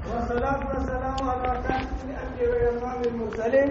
والصلاة والسلام على كاتب الأنبياء وإمام المرسلين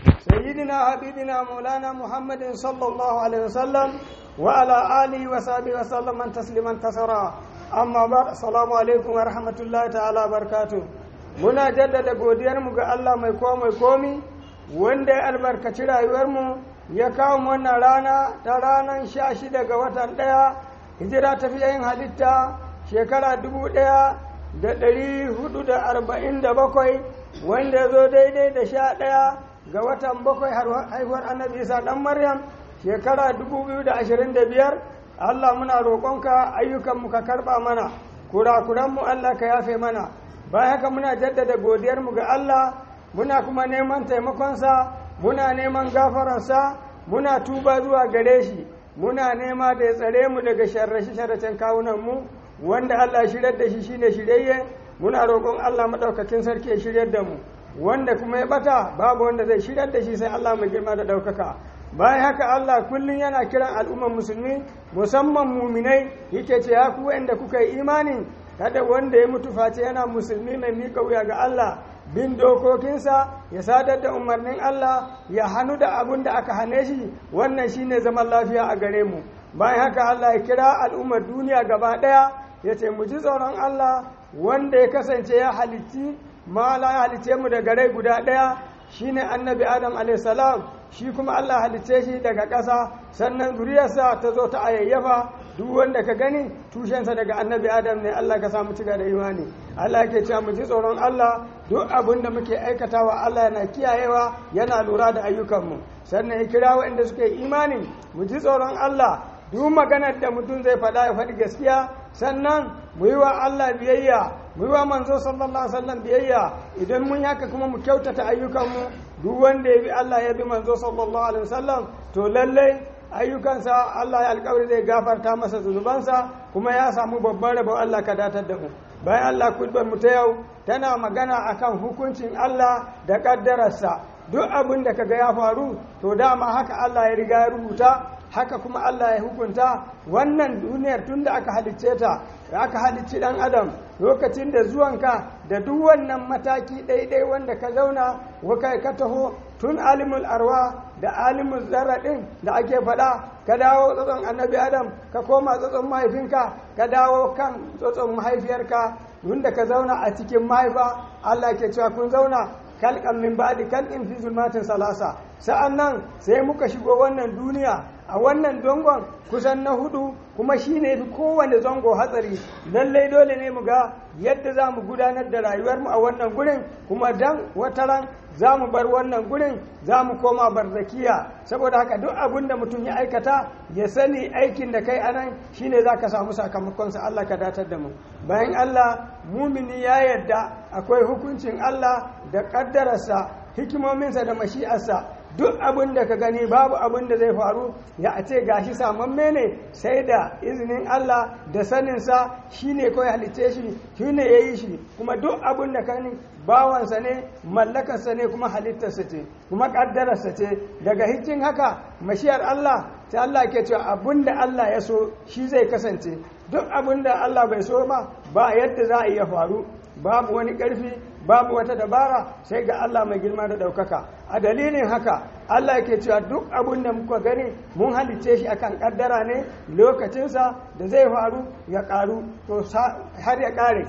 سيدنا حبيبنا مولانا محمد صلى الله عليه وسلم وعلى آله وصحبه وسلم تسليما كثيرا أما بعد السلام عليكم ورحمة الله تعالى وبركاته muna jaddada godiyarmu ga Allah mai kowa mai komi wanda ya albarkaci rayuwarmu ya kawo mu wannan rana ta ranar sha shida ga watan ɗaya hijira ta yin halitta shekara dubu ɗaya da ɗari hudu da arba'in da bakwai wanda ya zo daidai da sha ɗaya ga watan bakwai haihuwar annabi isa ɗan maryam shekara dubu biyu da ashirin da biyar allah muna roƙonka ayyukanmu ka karɓa mana kurakuranmu allah ka yafe mana bayan haka muna jaddada godiyarmu ga allah muna kuma neman taimakonsa muna neman gafararsa muna tuba zuwa gare shi muna nema da ya tsare mu daga sharrace-sharracen kawunanmu wanda Allah shiryar da shi shine shiryayye muna roƙon Allah maɗaukakin sarki ya shiryar da mu wanda kuma ya bata babu wanda zai shiryar da shi sai Allah mai girma da ɗaukaka bayan haka Allah kullum yana kiran al'ummar musulmi musamman muminai yake ce ya ku wanda kuka yi imanin kada wanda ya mutu face yana musulmi mai mika wuya ga Allah bin dokokinsa ya sadar da umarnin Allah ya hannu da abun da aka hane shi wannan shine zaman lafiya a gare mu bayan haka Allah ya kira al'ummar duniya gaba ɗaya ya ce mu ji tsoron Allah wanda ya kasance ya halitti mala ya halicce mu daga rai guda ɗaya shine annabi adam alaihissalam shi kuma Allah halicce shi daga ƙasa sannan zuriyarsa ta zo ta ayayyafa duk wanda ka gani tushensa daga annabi adam ne Allah ka samu ciga da imani Allah ke cewa mu ji tsoron Allah duk abin da muke aikatawa Allah yana kiyayewa yana lura da ayyukanmu sannan ya kira waɗanda suke imani mu ji tsoron Allah duk maganar da mutum zai faɗa ya faɗi gaskiya sannan mu yi wa Allah biyayya mu yi wa manzo sallallahu alaihi wasallam biyayya idan mun haka kuma mu kyautata ayyukanmu duk wanda ya bi Allah ya bi manzo sallallahu alaihi wasallam to lallai ayyukansa Allah ya alƙawari zai gafarta masa zunubansa kuma ya samu babban rabon Allah ka datar da mu bayan Allah kudbar mu ta yau tana magana akan hukuncin Allah da kaddararsa duk abin da kaga ya faru to dama haka Allah ya riga ya rubuta haka kuma Allah ya hukunta wannan duniyar tun da aka halicce ta aka halicci dan adam lokacin da zuwanka da duk wannan mataki ɗaiɗai wanda ka zauna wakai ka taho tun alimul arwa da alimul zarra ɗin da ake faɗa ka dawo tsotson annabi adam ka koma tsotson mahaifinka ka dawo kan tsotson mahaifiyarka wanda ka zauna a cikin mahaifa Allah ke cewa kun zauna kalkan min ba'di kalkin fi zulmatin salasa sa'an nan sai muka shigo wannan duniya a wannan dongon kusan na hudu kuma shi ne fi kowane zango hatsari lallai dole ne mu ga yadda za mu gudanar da rayuwarmu a wannan gurin kuma dan wataran za mu bar wannan gurin za mu koma barzakiya saboda haka duk abin da mutum ya aikata ya sani aikin da kai anan shine za ka samu sakamakonsa Allah ka datar da mu bayan Allah mumini ya yarda akwai hukuncin Allah da ƙaddararsa hikimominsa da mashi'arsa duk abin da ka gani babu abin da zai faru ya a ce gashi samamme ne sai da izinin Allah da saninsa shi ne kawai halitce shi shi ne ya yi shi kuma duk abin da ka bawansa ne mallakarsa ne kuma halittarsa ce kuma ƙaddararsa ce daga hikin haka mashiyar Allah ta Allah ke cewa abin da Allah ya so shi zai kasance duk abin da Allah bai so ma ba yadda za a iya faru babu wani ƙarfi babu wata dabara sai ga Allah mai girma da ɗaukaka a dalilin haka Allah ke cewa duk abin da muka gani mun halicce shi akan ƙaddara ne lokacinsa da zai faru ya ƙaru to har ya ƙare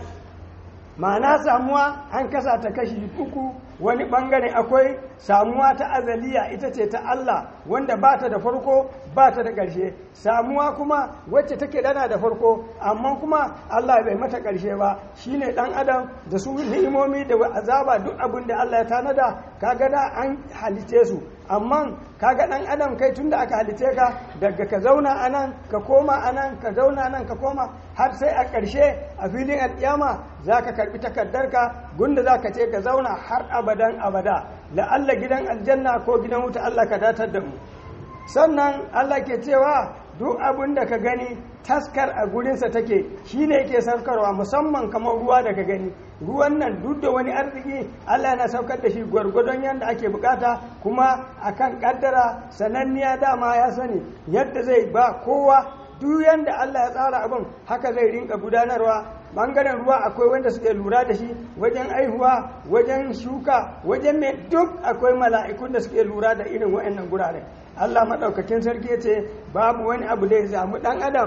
ma'ana samuwa an kasa ta kashi uku wani bangare akwai samuwa ta azaliya ita ce ta Allah wanda ba ta da farko ba ta da ƙarshe samuwa kuma wacce take dana da farko amma kuma Allah bai mata ƙarshe ba shine dan adam da su ni'imomi da azaba duk abin da Allah ya tanada kaga da an halice su amma kaga dan adam kai tunda aka halice ka daga ka zauna anan ka koma anan ka zauna nan ka koma har sai a ƙarshe a filin alƙiyama za ka karɓi takardarka gunda za ka ce ka zauna har abadan abada la'alla gidan aljanna ko gidan wuta Allah ka datar da mu sannan Allah ke cewa duk abin da ka gani taskar a gurinsa take shi ne yake saukarwa musamman kamar ruwa da ka gani ruwan nan duk da wani arziki Allah yana saukar da shi gwargwadon yadda ake bukata kuma akan kaddara sananniya dama ya sani yadda zai ba kowa duk yanda Allah ya tsara abin haka zai rinka gudanarwa bangaren ruwa akwai wanda suke lura da shi wajen aihuwa wajen shuka wajen mai duk akwai mala'ikun da suke lura da irin wa'annan gurare Allah maɗaukakin sarki ya ce babu wani abu da ya samu ɗan adam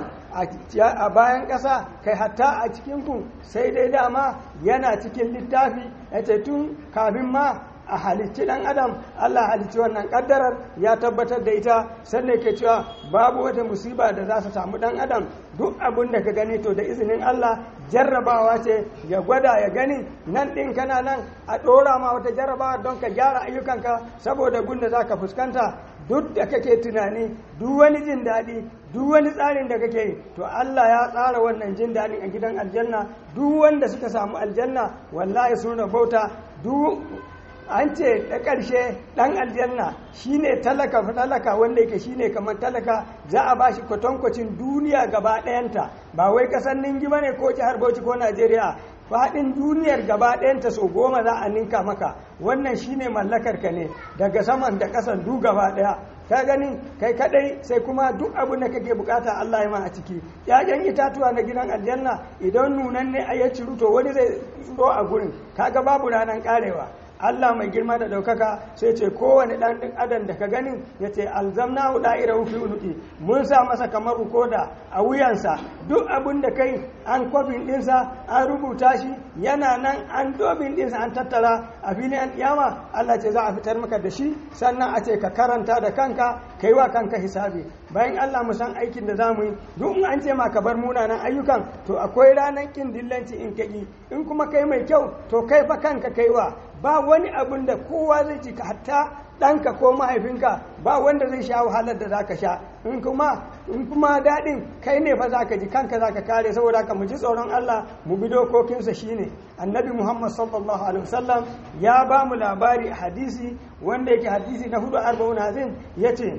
a bayan ƙasa kai hatta a cikin ku sai dai dama yana cikin littafi ya ce tun kafin ma a halicci ɗan adam Allah halicci wannan ƙaddarar ya tabbatar da ita sannan ke cewa babu wata musiba da za su samu ɗan adam duk abin da ka gani to da izinin Allah jarrabawa ce ya gwada ya gani nan ɗin kana nan a ɗora ma wata jarrabawa don ka gyara ayyukanka saboda gunda za ka fuskanta duk da kake tunani duk wani jin daɗi duk wani tsarin da kake yi to Allah ya tsara wannan jin daɗin a gidan aljanna duk wanda suka samu aljanna wallahi sun rabauta duk an ce da ƙarshe ɗan aljanna shine talaka talaka wanda yake shine kamar talaka za a bashi kwatankwacin duniya gaba ɗayanta ba wai ƙasar ningi ba ne ko jihar bauchi ko najeriya faɗin duniyar gaba ɗayanta sau goma za a ninka maka wannan shine mallakar ka ne daga saman da ƙasan du gaba ɗaya ka gani kai kadai sai kuma duk abin da kake bukata Allah ya ma a ciki yayan itatuwa na gidan aljanna idan nunan ne a ya ciru to wani zai tsoro a gurin kaga babu ranar karewa Allah mai girma da ɗaukaka sai ce kowane ɗan ɗin adam da ka gani ya ce alzamna hu da'ira fi unuki mun sa masa kamar rukoda a wuyansa duk abin da kai an kwafin ɗinsa an rubuta shi yana nan an dobin ɗinsa an tattara a filin an kiyama Allah ce za a fitar maka da shi sannan a ce ka karanta da kanka kai wa kanka hisabi bayan Allah mu san aikin da za mu yi duk in an ce ma ka bar munanan ayyukan to akwai ranar kin dillanci in kaki in kuma kai mai kyau to kai fa kanka kaiwa ba wani abin da kowa zai ci hatta ɗanka ko mahaifinka ba wanda zai sha wahalar da zaka sha in kuma in kuma daɗin kai ne fa zaka ji kanka zaka kare saboda ka mu ji tsoron Allah mu bi dokokinsa shine annabi Muhammad sallallahu alaihi wasallam ya ba mu labari a hadisi wanda yake hadisi na hudu arba'un hazin yace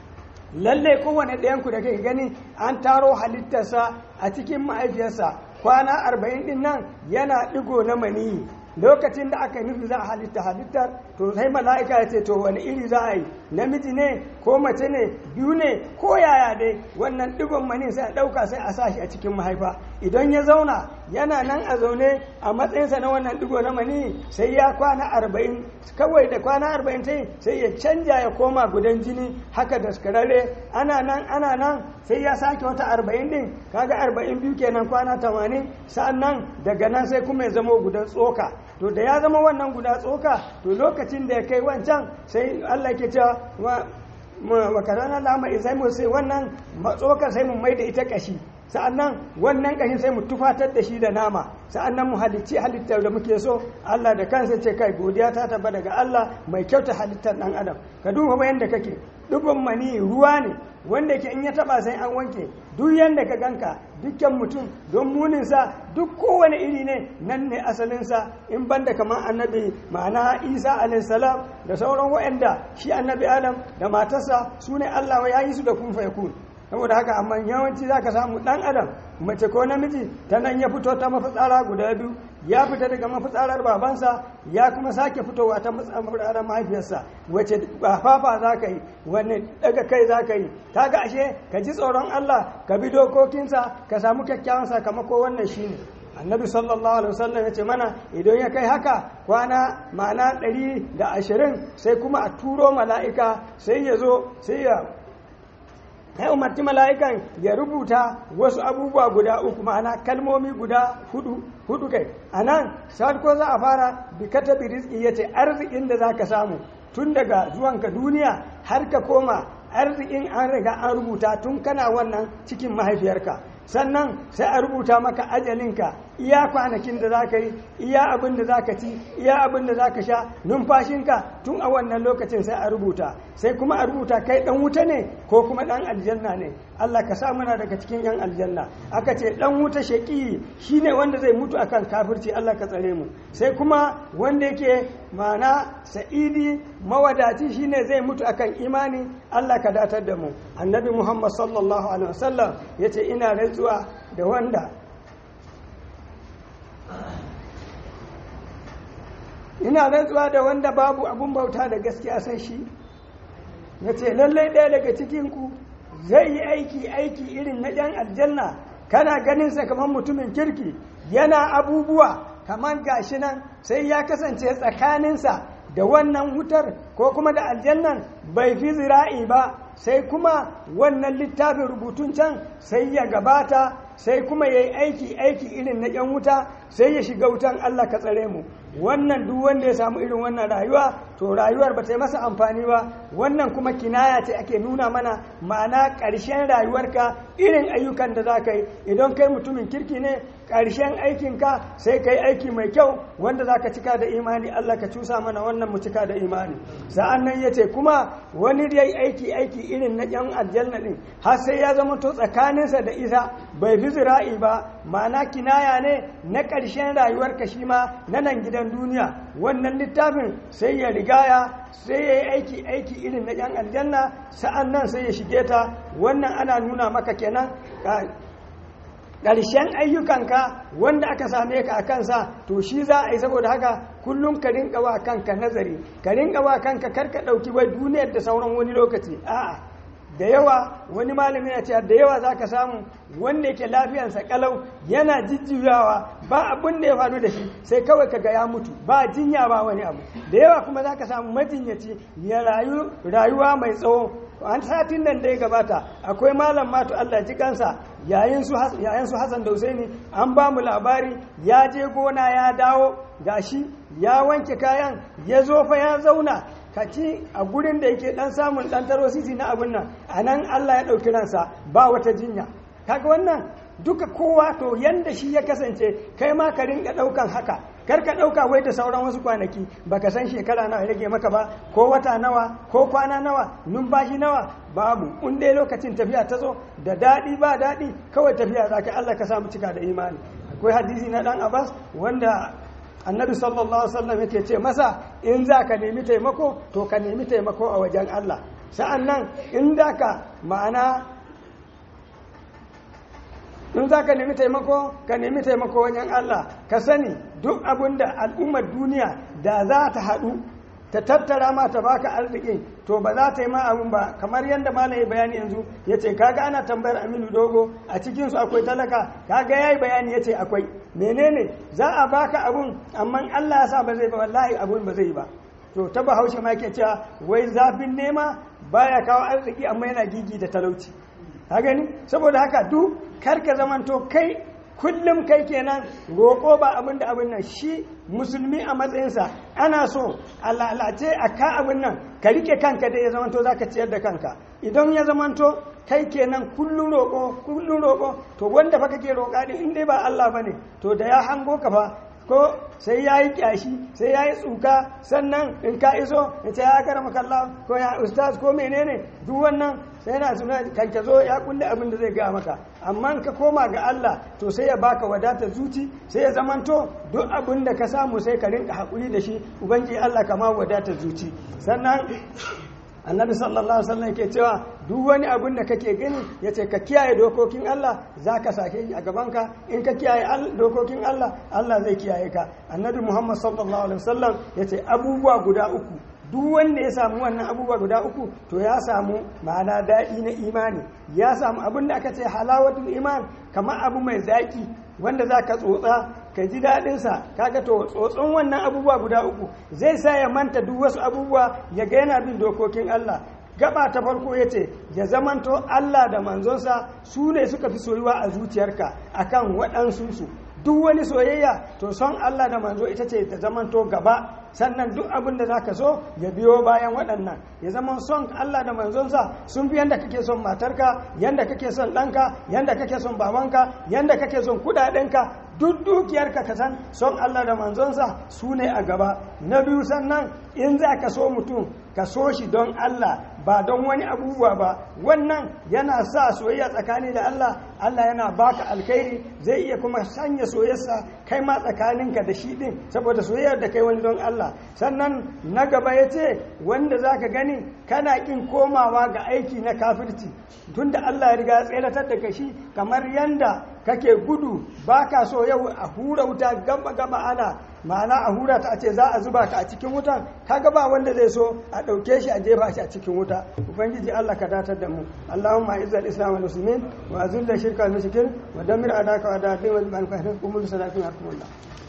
lalle kowane ɗayanku da kai gani an taro halittarsa a cikin mahaifiyarsa kwana arba'in ɗin nan yana ɗigo na maniyi lokacin da aka nufi za a halitta halittar to sai mala'ika ya ce to wani iri za a yi namiji ne ko mace ne biyu ne ko yaya dai wannan digon mani sai a ɗauka sai a sa shi a cikin mahaifa idan ya zauna yana nan a zaune a matsayinsa na wannan digo na mani sai ya kwana arba'in kawai da kwana arba'in ta sai ya canja ya koma gudan jini haka daskararre ana nan ana nan sai ya sake wata arba'in din kaga arba'in biyu kenan kwana tamanin sa'an nan daga nan sai kuma ya zama gudan tsoka to da ya zama wannan guda tsoka to lokacin da ya kai wancan sai Allah ke cewa wa karana lama izai mu sai wannan tsokar sai mu mai da ita kashi sa'annan wannan kashin sai mu tufatar da shi da nama sa'annan mu halicci halittar da muke so Allah da kansa ce kai godiya ta taba daga Allah mai kyauta halittar dan adam ka duba bayan da kake dubban mani ruwa ne wanda ke in ya taba sai an wanke duk yanda ka ganka dukkan mutum don muninsa duk kowane iri ne nan ne asalinsa in banda kamar annabi ma'ana isa alaihissalam da sauran waɗanda shi annabi adam da matarsa su ne allah ya yi su da kun kun saboda haka amma yawanci za ka samu ɗan adam mace ko namiji ta nan ya fito ta mafitsara guda biyu ya fita daga mafitsarar babansa ya kuma sake fitowa ta mafitsarar mahaifiyarsa wace fafa za ka yi wani daga kai za ka yi ta ga ashe ka ji tsoron Allah ka bi dokokinsa ka samu kyakkyawan sakamako wannan shine annabi sallallahu alaihi wasallam ya ce mana idan ya kai haka kwana ma'ana ɗari da ashirin sai kuma a turo mala'ika sai ya zo sai ya ya umarci mala'ikan ya rubuta wasu abubuwa guda uku ma'ana kalmomi guda hudu hudu kai a nan ko za a fara bi katabi rizki ya ce arzikin da za ka samu tun daga zuwanka duniya har ka koma arzikin an riga an rubuta tun kana wannan cikin mahaifiyarka sannan sai a rubuta maka ajalinka iya kwanakin da za ka yi iya abin da za ka ci iya abin da za ka sha numfashinka tun a wannan lokacin sai a rubuta sai kuma a rubuta kai dan wuta ne ko kuma dan aljanna ne Allah ka sa muna daga cikin yan aljanna aka ce dan wuta shaki shine wanda zai mutu akan kafirci Allah ka tsare mu sai kuma wanda yake mana sa'idi mawadaci shine zai mutu akan imani Allah ka datar da mu annabi Muhammad sallallahu alaihi wasallam yace ina rantsuwa da wanda ina rantsuwa da wanda babu abun bauta da gaskiya sai shi ya ce lallai ɗaya daga cikinku zai yi aiki aiki irin na ɗan aljanna kana ganin sa kamar mutumin kirki yana abubuwa kamar gashi nan sai ya kasance tsakaninsa da wannan wutar ko kuma da aljannan bai fi zira'i ba sai kuma wannan littafin rubutun can sai ya gabata sai kuma ya yi aiki aiki irin na yan wuta sai ya shiga wutan Allah ka tsare mu wannan duk wanda ya samu irin wannan rayuwa to rayuwar ba ta yi masa amfani ba wannan kuma kinaya ce ake nuna mana ma'ana ƙarshen rayuwarka irin ayyukan da za ka yi idan kai mutumin kirki ne ƙarshen aikinka sai ka yi aiki mai kyau wanda za ka cika da imani Allah ka cusa mana wannan mu cika da imani sa'an nan ya ce kuma wani ya yi aiki aiki irin na yan aljanna ɗin har sai ya zama to tsakaninsa da isa bai fi zira'i ba ma'ana kinaya ne na ƙarshen rayuwarka shi ma na nan gidan duniya wannan littafin sai ya rigaya sai ya yi aiki aiki irin na yan aljanna sa'an nan sai ya shige ta wannan ana nuna maka kenan ƙarshen ayyukanka wanda aka same ka a kansa to shi za a yi saboda haka kullum ka rinka wa kanka nazari ka rinka wa kanka karka ɗauki wai duniyar da sauran wani lokaci a'a da yawa wani malami ya ce da yawa za ka samu wanda yake lafiyansa kalau yana jijjiyawa ba abin da ya faru da shi sai kawai kaga ya mutu ba jinya ba wani abu da yawa kuma za ka samu majinyaci ya rayu rayuwa mai tsawo an satin nan da ya gabata akwai malam matu Allah ji kansa yayin su Hassan da Husaini an ba mu labari ya je gona ya dawo gashi ya wanke kayan ya zo fa ya zauna ka ci a gurin da yake dan samun dan tarosisi na abin nan a nan Allah ya ɗauki ransa ba wata jinya kaga wannan duka kowa to yanda shi ya kasance kai ma ka rinka ɗaukan haka kar ka ɗauka wai da sauran wasu kwanaki baka san shekara nawa ya rage maka ba ko wata nawa ko kwana nawa numfashi nawa babu in dai lokacin tafiya ta zo da daɗi ba daɗi kawai tafiya za ka Allah ka samu cika da imani akwai hadisi na ɗan abbas wanda annabi sallallahu alaihi wasallam yake ce masa in za ka nemi taimako to ka nemi taimako a wajen Allah sa'an nan in da ka ma'ana in za ka nemi taimako ka nemi taimako wajen Allah ka sani duk abin da al'ummar duniya da za ta haɗu ta tattara ma ta baka arziki to ba za ta yi ma abin ba kamar yadda malam ya bayani yanzu ya ce kaga ana tambayar aminu dogo a cikinsu akwai talaka kaga ya yi bayani ya ce akwai menene za a baka abun amma allah ya sa ba zai ba wallahi abun ba zai ba to ta bahaushe ma ke cewa wai zafin nema baya kawo arziki amma yana gigi da talauci ka gani saboda haka duk kar ka zamanto kai kullum kai kenan roƙo ba abin da abin nan shi musulmi a matsayinsa ana so a lalace a ka abin nan ka rike kanka da ya zamanto za ka ciyar da kanka idan ya zamanto kai kenan kullum roƙo kullum roƙo to wanda fa kake roƙa din in dai ba Allah bane to da ya hango ka fa ko sai ya yi kyashi sai ya yi tsuka sannan in ka iso ya ce ya kara makalla ko ya ustaz ko menene duk wannan sai yana suna kan ka zo ya kulle abin da zai gaya maka amma ka koma ga Allah to sai ya baka wadatar zuci sai ya zamanto duk abin da ka samu sai ka rinka haƙuri da shi ubangiji Allah kama wadatar zuci sannan annabi sallallahu alaihi wasallam ke cewa duk wani abin da kake gani ya ce ka kiyaye dokokin Allah za ka sake a gabanka in ka kiyaye dokokin Allah Allah zai kiyaye ka annabi Muhammad sallallahu alaihi wasallam ya ce abubuwa guda uku duk wanda ya samu wannan abubuwa guda uku to ya samu ma'ana daɗi na imani ya samu abin da aka ce halawatul iman kamar abu mai zaƙi wanda za ka tsotsa ka ji daɗinsa kaga to tsotson wannan abubuwa guda uku zai sa ya manta duk wasu abubuwa ya ga yana bin dokokin Allah gaba ta farko ya ce ya zamanto Allah da manzonsa su ne suka fi soyuwa a zuciyarka akan waɗansu su duk wani soyayya to son Allah da manzo ita ce ta zamanto gaba sannan duk abin da zaka so ya biyo bayan waɗannan ya zama son Allah da manzonsa sun fi yanda kake son matarka yanda kake son ɗanka yanda kake son babanka yanda kake son kuɗaɗenka duk dukiyarka ka san son Allah da manzonsa su ne a gaba na biyu sannan in za ka so mutum ka so shi don Allah ba don wani abubuwa ba wannan yana sa soyayya tsakani da Allah Allah yana baka alkhairi zai iya kuma sanya soyayyarsa kai ma tsakaninka da shi din saboda soyayyar da kai wani don Allah sannan na gaba ya ce wanda za ka gani kana kin komawa ga aiki na kafirci tunda Allah ya riga ya tseratar da kashi kamar yanda kake gudu ba ka so yau a hura wuta gaba gaba ana ma'ana a hura ta a ce za a zuba ka a cikin wutan kaga ba wanda zai so a ɗauke shi a jefa shi a cikin wuta ubangiji Allah ka datar da mu Allahumma izzal islam wal muslimin wa azil shirka al mushrikin wa damir adaka wa da'at wa man kahra umul salatin hakumullah